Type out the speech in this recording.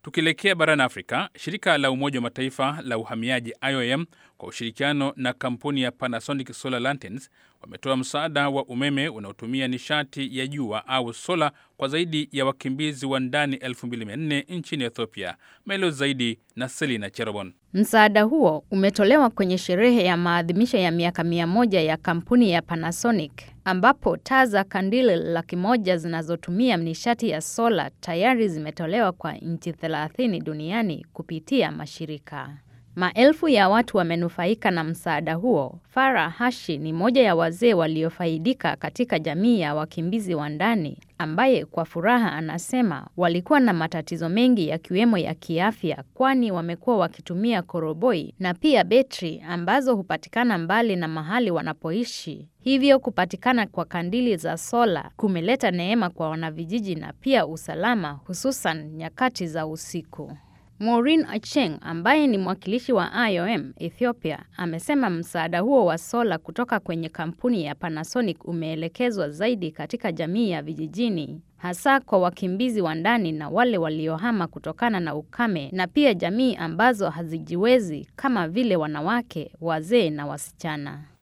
Tukielekea barani Afrika, shirika la Umoja wa Mataifa la uhamiaji IOM kwa ushirikiano na kampuni ya Panasonic Solar Lanterns wametoa msaada wa umeme unaotumia nishati ya jua au sola kwa zaidi ya wakimbizi wa ndani 2400 nchini Ethiopia. Maelezo zaidi na Selina Cherobon. Msaada huo umetolewa kwenye sherehe ya maadhimisho ya miaka mia moja ya kampuni ya Panasonic ambapo taa za kandili laki moja zinazotumia nishati ya sola tayari zimetolewa kwa nchi 30 duniani kupitia mashirika. Maelfu ya watu wamenufaika na msaada huo. Farah Hashi ni moja ya wazee waliofaidika katika jamii ya wakimbizi wa ndani, ambaye kwa furaha anasema walikuwa na matatizo mengi yakiwemo ya kiafya, kwani wamekuwa wakitumia koroboi na pia betri ambazo hupatikana mbali na mahali wanapoishi. Hivyo kupatikana kwa kandili za sola kumeleta neema kwa wanavijiji na pia usalama, hususan nyakati za usiku. Maureen Acheng ambaye ni mwakilishi wa IOM Ethiopia amesema msaada huo wa sola kutoka kwenye kampuni ya Panasonic umeelekezwa zaidi katika jamii ya vijijini hasa kwa wakimbizi wa ndani na wale waliohama kutokana na ukame na pia jamii ambazo hazijiwezi kama vile wanawake, wazee na wasichana.